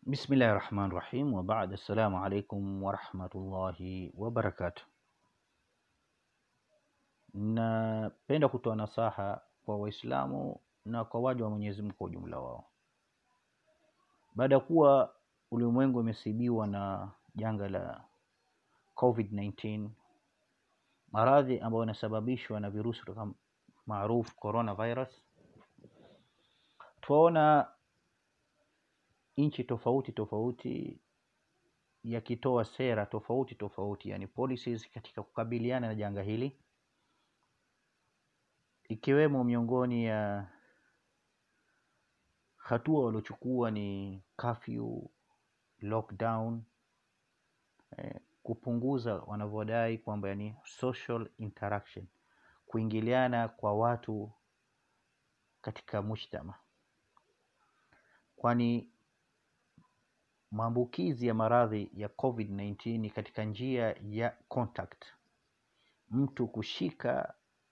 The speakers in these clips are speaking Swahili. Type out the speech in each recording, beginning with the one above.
Bismillahi rahmani rahim wa baad, assalamu alaikum warahmatullahi wabarakatuh. Napenda kutoa nasaha kwa Waislamu na kwa waja wa Mwenyezi Mungu kwa ujumla wao, baada ya kuwa ulimwengu umesibiwa na janga la COVID-19, maradhi ambayo yanasababishwa na virusi kutoka maarufu coronavirus. Twaona nchi tofauti tofauti yakitoa sera tofauti tofauti, yani policies katika kukabiliana na janga hili, ikiwemo miongoni ya hatua waliochukua ni curfew, lockdown, eh, kupunguza wanavyodai kwamba yani social interaction, kuingiliana kwa watu katika mujtama, kwani maambukizi ya maradhi ya COVID-19 ni katika njia ya contact, mtu kushika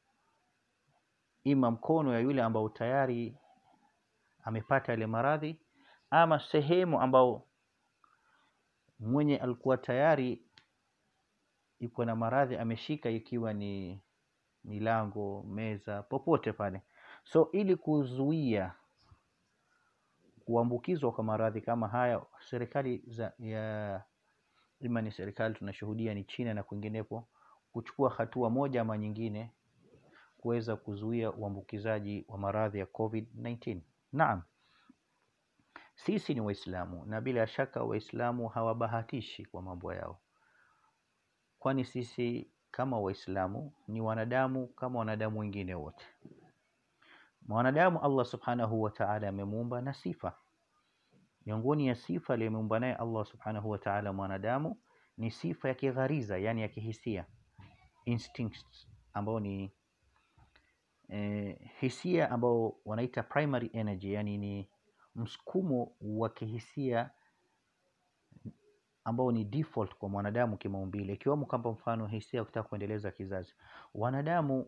ima mkono ya yule ambao tayari amepata yale maradhi ama sehemu ambao mwenye alikuwa tayari iko na maradhi ameshika, ikiwa ni milango, meza, popote pale. So ili kuzuia kuambukizwa kwa maradhi kama haya, serikali za ya ima ni serikali tunashuhudia ni China na kwinginepo, kuchukua hatua moja ama nyingine kuweza kuzuia uambukizaji wa maradhi ya COVID-19. Naam, sisi ni Waislamu na bila shaka Waislamu hawabahatishi kwa mambo yao, kwani sisi kama Waislamu ni wanadamu kama wanadamu wengine wote. Mwanadamu Allah subhanahu wa ta'ala amemuumba na sifa. Miongoni ya sifa aliyomuumba naye Allah subhanahu wa ta'ala mwanadamu ni sifa ya kighariza, yani ya kihisia, instincts, ambao ni eh, hisia ambao wanaita primary energy, yani ni msukumo wa kihisia ambao ni default kwa mwanadamu kimaumbile, ikiwemo kama mfano hisia ya kutaka kuendeleza kizazi. Wanadamu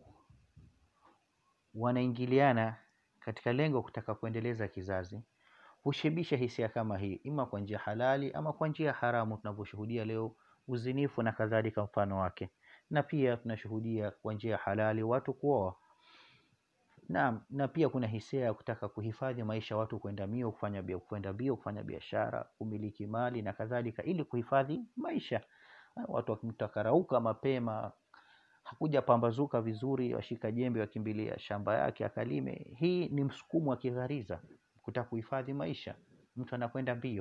wanaingiliana katika lengo kutaka kuendeleza kizazi, hushibisha hisia kama hii, ima kwa njia halali ama kwa njia haramu, tunavyoshuhudia leo uzinifu na kadhalika mfano wake, na pia tunashuhudia kwa njia halali watu kuoa. Naam, na pia kuna hisia ya kutaka kuhifadhi maisha, watu kwenda mbio kufanya bia kwenda mbio kufanya biashara, kumiliki mali na kadhalika, ili kuhifadhi maisha. Watu wakimtakarauka mapema, hakuja pambazuka vizuri, washika jembe wakimbilia shamba yake akalime. Hii ni msukumo wa kighariza kutaka kuhifadhi maisha, mtu anakwenda mbio.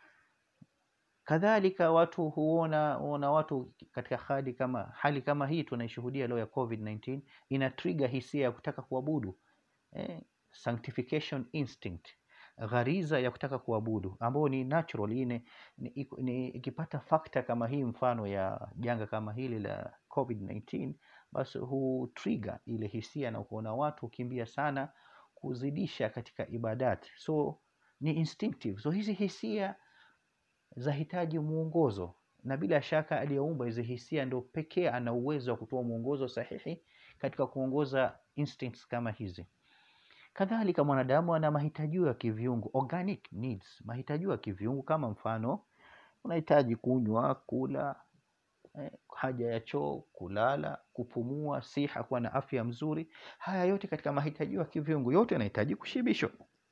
Kadhalika watu huona ona watu katika hali kama hali kama hii tunaishuhudia leo ya COVID-19 ina trigger hisia ya kutaka kuabudu eh, sanctification instinct, ghariza ya kutaka kuabudu ambao ni natural ine, ni, ni, ikipata fakta kama hii mfano ya janga kama hili la COVID-19 basi hu trigger ile hisia na kuona watu hukimbia sana kuzidisha katika ibadat, so ni instinctive. So hizi hisia zahitaji mwongozo, na bila shaka aliyeumba hizi hisia ndo pekee ana uwezo wa kutoa mwongozo sahihi katika kuongoza instincts kama hizi. Kadhalika mwanadamu ana mahitajio ya kiviungu, organic needs, mahitajio ya kiviungu kama mfano unahitaji kunywa, kula, eh, haja ya choo, kulala, kupumua, siha, kuwa na afya mzuri. Haya yote katika mahitajio ya kiviungu, yote yanahitaji kushibishwa.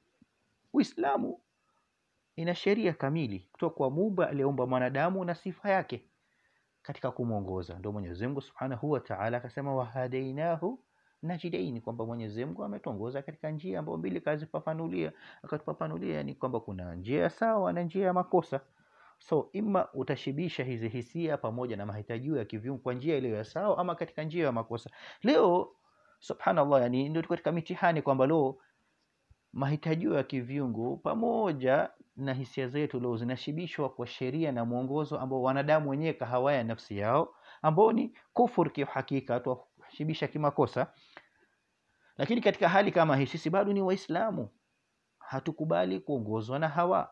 Uislamu ina sheria kamili kutoka kwa Muumba aliyeumba mwanadamu na sifa yake katika kumwongoza. Ndio Mwenyezi Mungu Subhanahu wa Ta'ala akasema wahadainahu najidaini, kwamba Mwenyezi Mungu ametuongoza katika njia ambayo mbili kazifafanulia, akatufafanulia ni kwamba kuna njia ya sawa na njia ya makosa. So ima utashibisha hizi hisia pamoja na mahitajio ya kiviungu kwa njia iliyo ya sawa, ama katika njia ya makosa. Leo subhanallah, yani ndio tuko katika mitihani kwamba leo mahitajio ya kiviungu pamoja na hisia zetu leo zinashibishwa kwa sheria na mwongozo ambao wanadamu wenyewe kahawaya nafsi yao, ambao ni kufur kiuhakika, tuwashibisha kimakosa. Lakini katika hali kama hii sisi bado ni Waislamu, hatukubali kuongozwa na hawa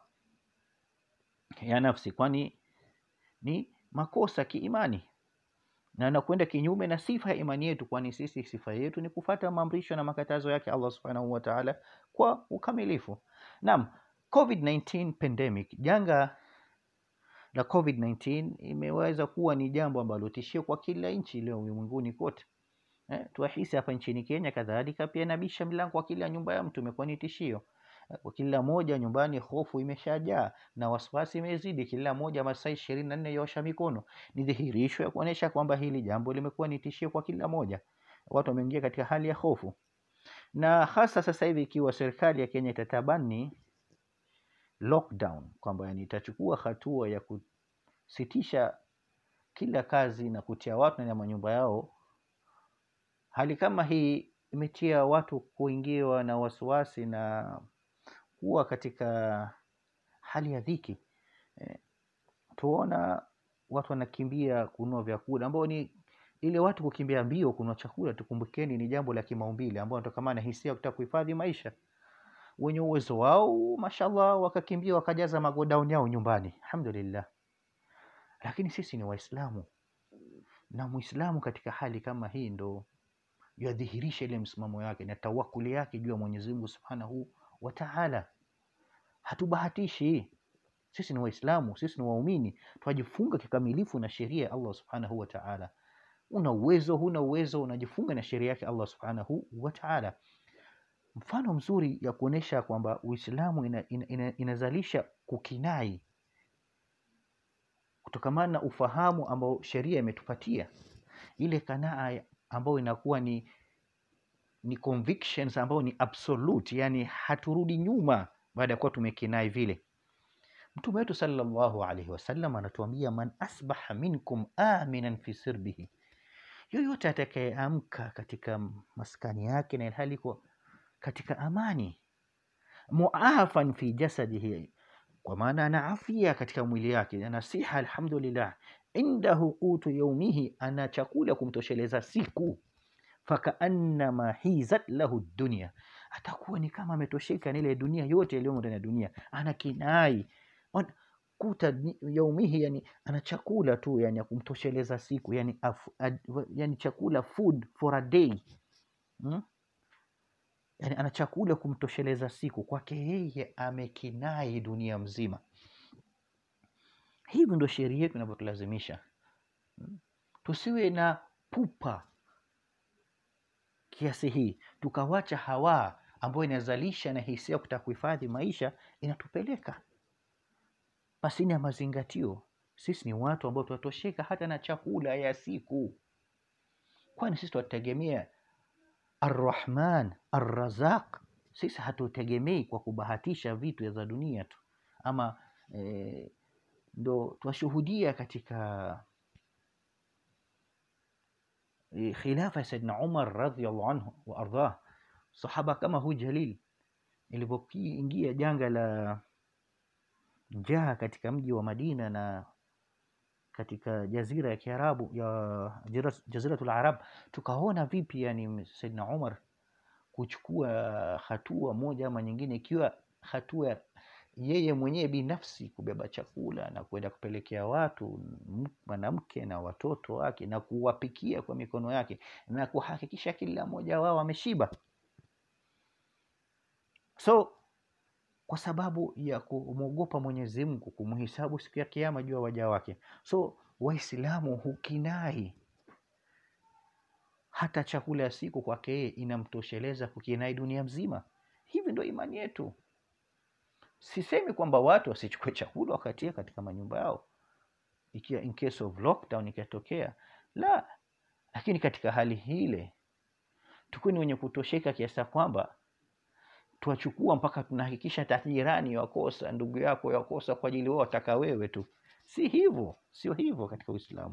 ya nafsi, kwani ni makosa kiimani na nakwenda kinyume na sifa ya imani yetu, kwani sisi sifa yetu ni kufata maamrisho na makatazo yake Allah subhanahu wa ta'ala kwa ukamilifu. Naam, COVID-19 pandemic, janga la COVID-19 imeweza kuwa ni jambo ambalo tishio kwa kila nchi leo ulimwenguni kote. Eh, tuahisi hapa nchini Kenya kadhalika pia inabisha milango kwa kila nyumba ya mtu, imekuwa ni tishio Eh, kwa kila moja nyumbani, hofu imeshajaa na wasiwasi imezidi. Kila moja masaa ishirini na nne yaosha mikono, ni dhihirisho ya kuonyesha kwamba hili jambo limekuwa ni tishio kwa kila moja. Watu wameingia katika hali ya hofu, na hasa sasa hivi ikiwa serikali ya Kenya itatabani lockdown, kwamba yani itachukua hatua ya kusitisha kila kazi na kutia watu ndani ya manyumba yao. Hali kama hii imetia watu kuingiwa na wasiwasi na kuwa katika hali ya dhiki. Eh, tuona watu wanakimbia kununua vyakula ambao ni ile watu kukimbia mbio kununua chakula, tukumbukeni ni jambo la kimaumbile ambao wanatokamana na hisia ya kutaka kuhifadhi maisha. Wenye uwezo wao mashallah, wakakimbia wakajaza magodown yao nyumbani, alhamdulillah. Lakini sisi ni Waislamu na Muislamu katika hali kama hii ndo yadhihirisha ile msimamo yake na tawakuli yake juu ya Mwenyezi Mungu Subhanahu wa Ta'ala. Hatubahatishi, sisi ni Waislamu, sisi ni waumini, twajifunga kikamilifu na sheria ya Allah Subhanahu wa Ta'ala. Una uwezo, huna uwezo, unajifunga na sheria yake Allah Subhanahu wa Ta'ala. Mfano mzuri ya kuonesha kwamba Uislamu ina, ina, ina, inazalisha kukinai kutokamana na ufahamu ambao sheria imetupatia, ile kanaa ya- ambayo inakuwa ni ni convictions ambayo ni absolute, yani haturudi nyuma baada ya kuwa tumekinai vile. Mtume wetu sallallahu alaihi wasallam anatuambia, man asbaha minkum aminan fi sirbihi, yoyote atakayeamka katika maskani yake na ilhali iko katika amani, muafan fi jasadihi, kwa maana ana afya katika mwili yake, ana siha, alhamdulillah, indahu qutu yaumihi, ana chakula kumtosheleza siku fakaannama hizat lahu dunia, atakuwa ni kama ametosheka na ile dunia yote iliyomo ndani ya dunia, ana kinai On- kuta ni- yaumihi, yani ana chakula tu yani ya kumtosheleza siku yani, af, ad, wa- yani chakula food for a day hmm? Yani ana chakula kumtosheleza siku, kwake yeye amekinai dunia mzima. Hivi ndo sheria yetu inavyotulazimisha hmm? Tusiwe na pupa kiasi hii tukawacha hawa ambayo inazalisha na hisia ya kutaka kuhifadhi maisha inatupeleka pasini ya mazingatio. Sisi ni watu ambao tunatosheka hata na chakula ya siku, kwani sisi tunategemea Arrahman Arrazaq. Sisi hatutegemei kwa kubahatisha vitu za dunia tu, ama eh, ndo twashuhudia katika eh, khilafa ya Saidna Umar radhiallahu anhu wa ardhah, sahaba kama huyu jalil, ilivyoingia janga la njaa katika mji wa Madina na katika jazira ya Kiarabu ya jazira- jaziratul Arab, tukaona vipi yani Saidna Umar kuchukua hatua moja ama nyingine, ikiwa hatua ya yeye mwenyewe binafsi kubeba chakula na kwenda kupelekea watu m- mwanamke na watoto wake na kuwapikia kwa mikono yake na kuhakikisha kila mmoja wao ameshiba. So kwa sababu ya kumwogopa Mwenyezi Mungu, kumhisabu siku ya Kiyama juu ya waja wake. So Waislamu hukinai hata chakula ya siku kwake yeye inamtosheleza kukinai dunia mzima. Hivi ndo imani yetu. Sisemi kwamba watu wasichukue chakula wakatie katika manyumba yao, ikiwa in case of lockdown ikatokea, la, lakini katika hali hile tukuwe ni wenye kutosheka kiasi ya kwamba twachukua mpaka tunahakikisha hata jirani yakosa, ndugu yako yakosa kwa ajili wao wataka wewe tu. Si hivyo, sio hivyo katika Uislamu.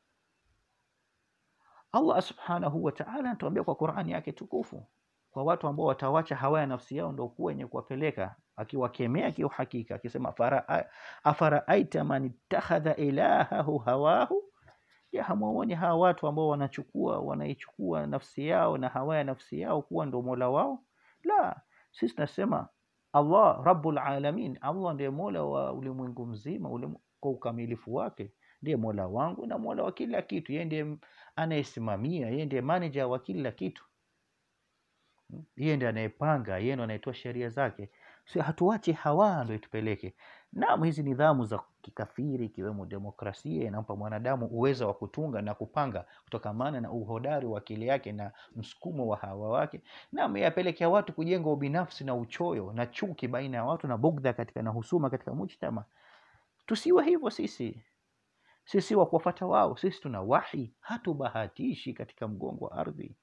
Allah subhanahu wa ta'ala anatuambia kwa Qur'ani yake tukufu, kwa watu ambao watawacha hawa ya nafsi yao ndio kuwa wenye kuwapeleka, akiwakemea kiuhakika, akisema "Faraa- afaraaita man ittakhadha ilahahu hawahu, je, hamwaoni hawa watu ambao wanachukua wanaichukua nafsi yao na hawa ya nafsi yao kuwa ndo mola wao? La, sisi tunasema Allah rabbul alamin, Allah ndiye mola wa ulimwengu mzima ulimu, kwa ukamilifu wake ndiye mola wangu na mola wa kila kitu. Yeye ndiye m- anayesimamia, yeye ndiye manager wa kila kitu, Mm. yeye ndiye anayepanga, yeye ndiye anayetoa sheria zake. si hatuache hawa ndo itupeleke naam hizi nidhamu za kikafiri ikiwemo demokrasia inampa mwanadamu uwezo wa kutunga na kupanga kutokamana na uhodari wa akili yake na msukumo wa hawa wake naam yapelekea watu kujenga ubinafsi na uchoyo na chuki baina ya watu na bugdha katika na husuma katika mujtama tusiwe hivyo sisi sisi wa kuwafata wao sisi tuna wahi hatubahatishi katika mgongo wa ardhi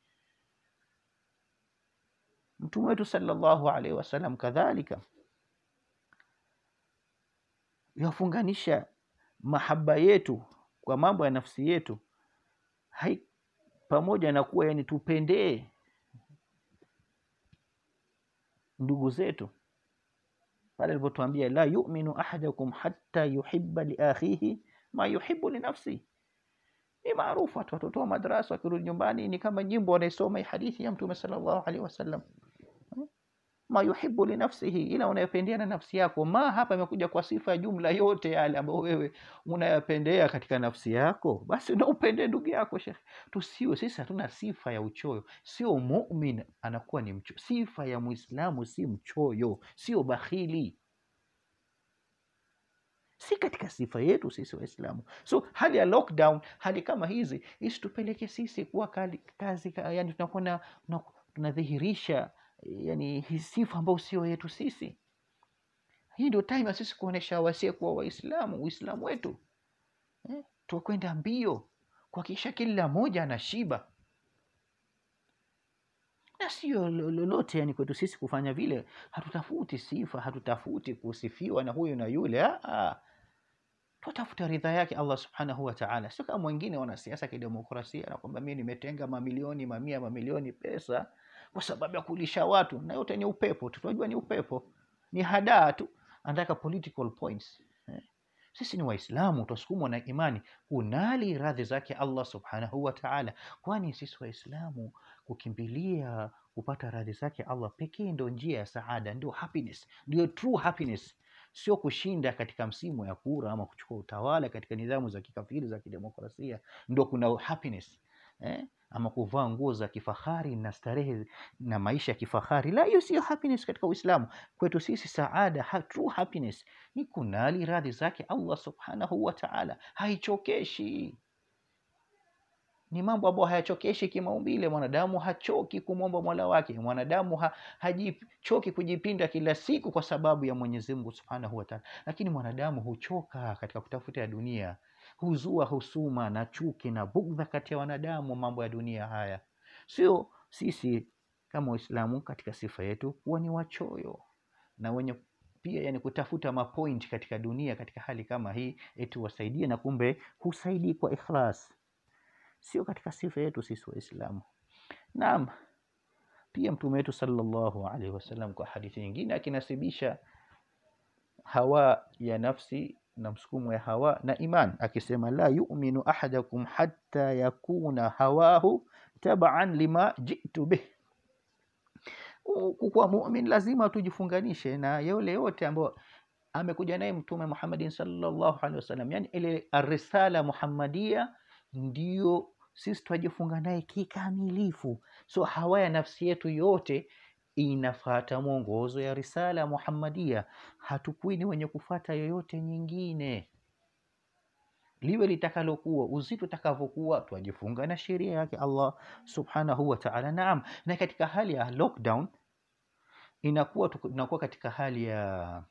mtume wetu sallallahu alaihi wasallam kadhalika yafunganisha mahaba yetu kwa mambo ya nafsi yetu hai pamoja na kuwa yani tupendee ndugu zetu pale alipotuambia la yuminu ahadakum hatta yuhibba liakhihi ma yuhibbu linafsi ni maarufu watu watoto wa madrasa wakirudi nyumbani ni kama nyimbo wanaisoma hii hadithi ya mtume sallallahu alaihi wasallam ma yuhibbu linafsihi, ila unayopendea na nafsi yako. Ma hapa imekuja kwa sifa ya jumla yote yale ambayo wewe unayapendea katika nafsi yako, basi na upende ndugu yako. Shekhe, tusiwe sisi hatuna sifa ya uchoyo. Sio mumin anakuwa ni mcho. Sifa ya Muislamu si mchoyo, sio bakhili si katika sifa yetu sisi Waislamu. So hali ya lockdown, hali kama hizi isitupeleke sisi kuwa kali, kazi, yani tunakuwa na- na- tunadhihirisha yani hii sifa ambayo sio yetu sisi. Hii ndio time ya sisi kuonesha wasie kuwa Waislamu, Uislamu wetu eh, tukwenda mbio kuhakikisha kila mmoja anashiba na sio lo- lolote yani kwetu sisi kufanya vile. Hatutafuti sifa, hatutafuti kusifiwa na huyu na yule. Ah, ah. Twatafuta ridha yake Allah subhanahu wa ta'ala, sio kama wengine wanasiasa kidemokrasia na kwamba mimi nimetenga mamilioni mamia mamilioni pesa kwa sababu ya kulisha watu, na yote ni upepo tu. Tunajua ni upepo, ni hadaa tu, anataka political points eh. Sisi ni Waislamu, twasukumwa na imani kunali radhi zake Allah subhanahu wa ta'ala, kwani sisi Waislamu kukimbilia kupata radhi zake Allah pekee ndio njia ya saada, ndio happiness, ndio true happiness sio kushinda katika msimu ya kura ama kuchukua utawala katika nidhamu za kikafiri za kidemokrasia ndo kuna happiness eh? ama kuvaa nguo za kifahari na starehe na maisha ya kifahari la hiyo sio happiness katika uislamu kwetu sisi saada ha, true happiness ni kunali radhi zake allah subhanahu wa taala haichokeshi ni mambo ambayo hayachokeshi kimaumbile. Mwanadamu hachoki kumwomba mola wake, mwanadamu ha, hajichoki kujipinda kila siku kwa sababu ya Mwenyezi Mungu subhanahu wa taala, lakini mwanadamu huchoka katika kutafuta ya dunia, huzua husuma na chuki na bugdha kati ya wanadamu, mambo ya dunia haya. Sio sisi kama Waislamu katika sifa yetu kuwa ni wachoyo na wenye pia yani kutafuta mapoint katika dunia katika hali kama hii, eti wasaidie na kumbe husaidii kwa ikhlas sio katika sifa yetu sisi Waislamu. Naam, pia mtume wetu sallallahu alaihi wasallam kwa hadithi nyingine akinasibisha hawa ya nafsi na msukumo ya hawa na iman, akisema la yuminu ahadakum hatta yakuna hawahu taban lima jitu bih. Kuwa mumin lazima tujifunganishe na yule yote ambayo amekuja naye Mtume Muhammadin sallallahu alaihi wasallam, yani ile arisala muhammadia ndio sisi twajifunga naye kikamilifu. So hawa ya nafsi yetu yote inafata mwongozo ya risala Muhammadia. Hatukui ni wenye kufata yoyote nyingine, liwe litakalokuwa, uzito utakavyokuwa, twajifunga na sheria yake Allah subhanahu wa ta'ala. Naam, na katika hali ya lockdown inakuwa tunakuwa katika hali ya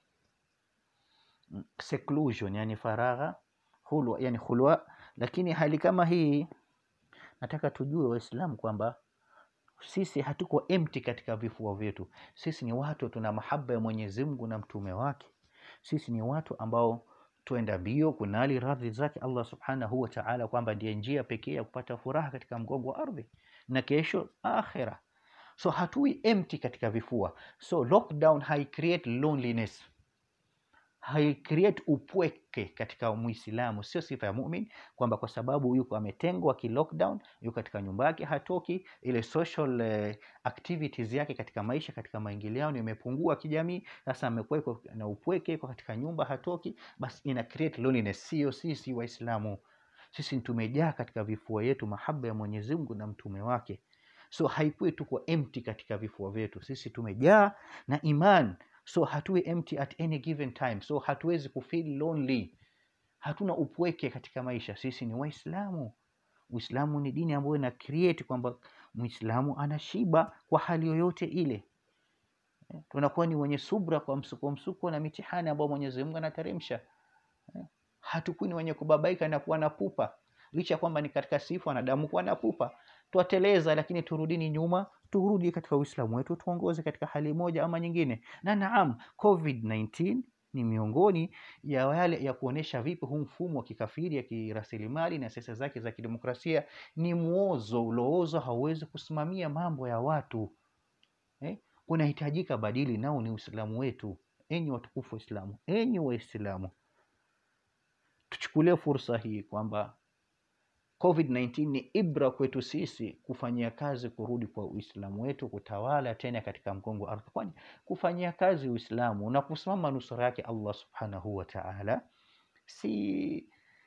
seclusion, yani faragha, hulwa, yani hulwa lakini hali kama hii nataka tujue Waislamu kwamba sisi hatuko empty katika vifua vyetu. Sisi ni watu tuna mahaba ya Mwenyezi Mungu na mtume wake. Sisi ni watu ambao twenda mbio kunali radhi zake Allah subhanahu wa ta'ala, kwamba ndiye njia pekee ya kupata furaha katika mgongo wa ardhi na kesho akhira. So hatui empty katika vifua. So lockdown hai create loneliness haicreate upweke katika Muislamu. Sio sifa ya mumin kwamba kwa sababu yuko ametengwa ki lockdown, yuko katika nyumba yake, hatoki, ile social eh, activities yake katika maisha, katika maingiliano imepungua kijamii. Sasa amekuwa na upweke, yuko katika nyumba, hatoki, basi ina create loneliness. Sio sisi Waislamu, sisi tumejaa katika vifua yetu mahaba ya Mwenyezi Mungu na mtume wake. So haikuwi tuko empty katika vifua vyetu, sisi tumejaa na iman so hatuwe empty at any given time so hatuwezi kufeel lonely hatuna upweke katika maisha sisi ni waislamu uislamu ni dini ambayo ina create kwamba mwislamu anashiba kwa hali yoyote ile Eh, tunakuwa ni wenye subra kwa msuko msuko na mitihani ambayo mwenyezi mungu anateremsha Eh, hatukui ni wenye kubabaika na kuwa na pupa licha ya kwamba ni katika sifu wanadamu kuwa na pupa twateleza lakini turudini nyuma turudi katika uislamu wetu tuongoze katika hali moja ama nyingine na naam covid-19 ni miongoni ya yale ya kuonesha vipi huu mfumo wa kikafiri ya kirasilimali na siasa zake za kidemokrasia ni mwozo uloozo hauwezi kusimamia mambo ya watu eh? unahitajika badili nao ni uislamu wetu enyi watukufu waislamu enyi waislamu tuchukulie fursa hii kwamba covid-19 ni ibra kwetu sisi kufanyia kazi kurudi kwa uislamu wetu kutawala tena katika mgongo wa ardhi kwani kufanyia kazi uislamu na kusimama nusura yake allah subhanahu wa taala si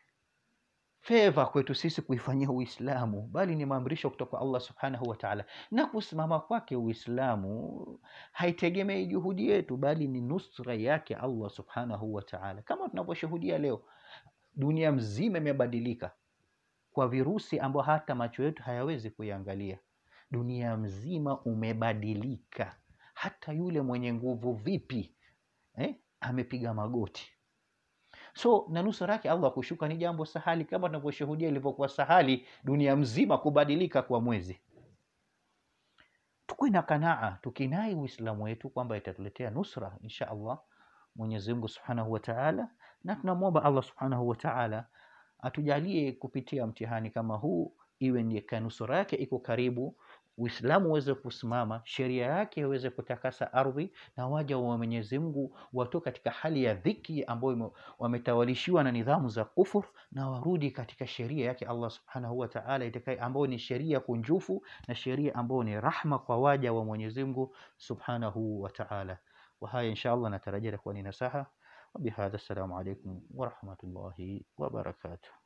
feva kwetu sisi kuifanyia uislamu bali ni maamrisho kutoka kwa allah subhanahu wa taala na kusimama kwake uislamu haitegemei juhudi yetu bali ni nusra yake allah subhanahu wa taala kama tunavyoshuhudia leo dunia mzima imebadilika kwa virusi ambao hata macho yetu hayawezi kuiangalia dunia mzima umebadilika hata yule mwenye nguvu vipi eh, amepiga magoti so na nusura yake allah kushuka ni jambo sahali kama tunavyoshuhudia ilivyokuwa sahali dunia mzima kubadilika kwa mwezi tukuwe na kanaa tukinai uislamu wetu kwamba itatuletea nusra insha allah mwenyezi mungu subhanahu wa taala na tunamwomba allah subhanahu wa taala atujalie kupitia mtihani kama huu iwe ni kanusura yake iko karibu uislamu uweze kusimama sheria yake iweze kutakasa ardhi na waja wa mwenyezi mungu watoke katika hali ya dhiki ambayo ime- wametawalishiwa na nidhamu za kufur na warudi katika sheria yake allah subhanahu wa taala itakaye ambayo ni sheria kunjufu na sheria ambayo ni rahma kwa waja wa mwenyezi mungu subhanahu wa taala وهاي إن شاء الله نترجى لك ونصحة وبهذا السلام عليكم ورحمة الله وبركاته